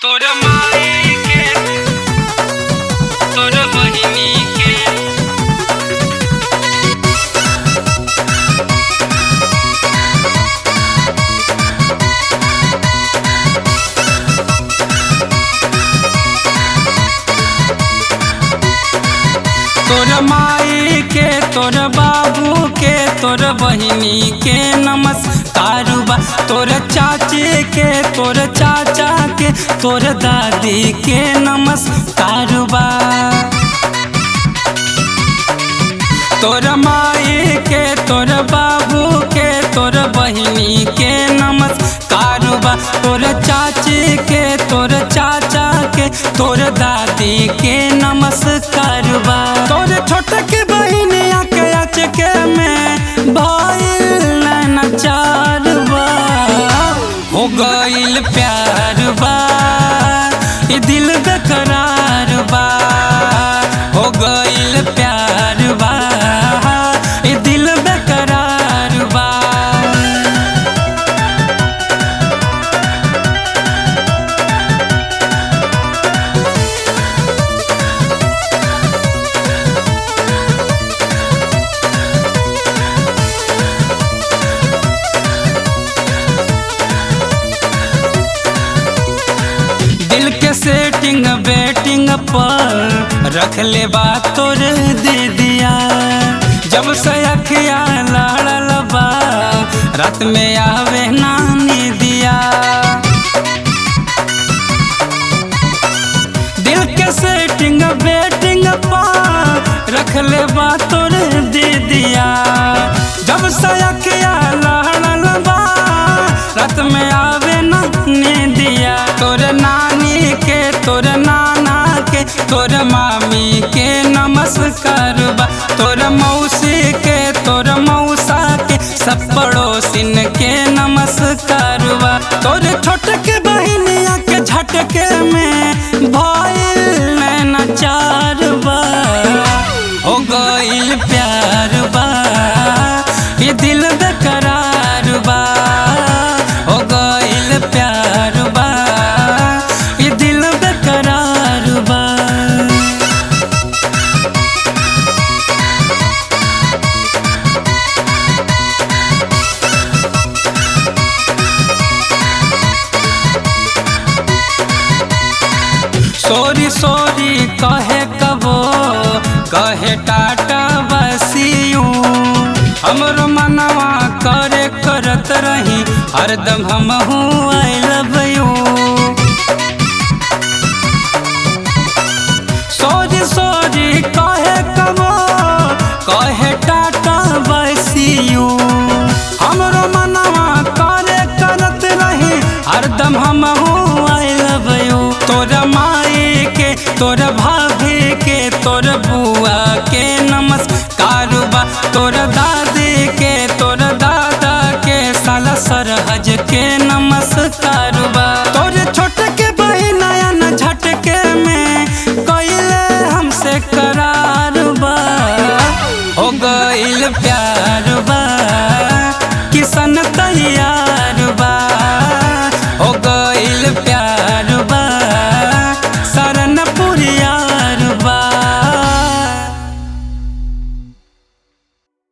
तोर माई के तोर बहिनी के तोर माई के तोर बाबू के तोर बहिनी के नमस्कार बा तोर चाची के तोर चाचा के तोर दादी के नमस्कार बा तोर माई के तोर बाबू के तोर बहिनी के नमस्कार बा तोर चाची के तोर चाचा के तोर दादी के नमस्कार बा तोर छोट के बहिनिया के अचके में भइल नचार बा हो गइल प्यार बा ये दिल बेकरार बा हो गइल प्यार बा ये दिल बेकरार बा दिल के सेटिंग बेटिंग पर रख ले बात तोर दे दिया जब से अखिया लड़ल बा रात में आवे नानी दिया दिल के सेटिंग बेटिंग पर रख ले बात तोर दे दिया जब से अखिया लड़ल बा रात में आवे नानी दिया तोर नानी के तोर नाना के तोर मामी के नमस्कार बा तोर मौसी के तोर मौसा के सब पड़ोसिन के नमस्कार बा तोर छोट के बहिनिया के झटके में भइल नचार बा हो गइल प्यार बा ये दिल बेकरार बा हो गइल प्यार बा ये दिल बेकरार बा सोरी सोरी कहे कबो कहे टाटा बसियू हमरो मनवा करे करत रही हरदम हम हूँ आई लव यू सोरी सोरी कहे कबो कहे टाटा बसियू हमरो मनवा करे करत रही हरदम हम हूँ आई लव यू तोर माई के तोर भाभी के तोर बुआ के नमस्कार बा तोर दादी के तोर दादा के साला सरहज के नमस्कार बा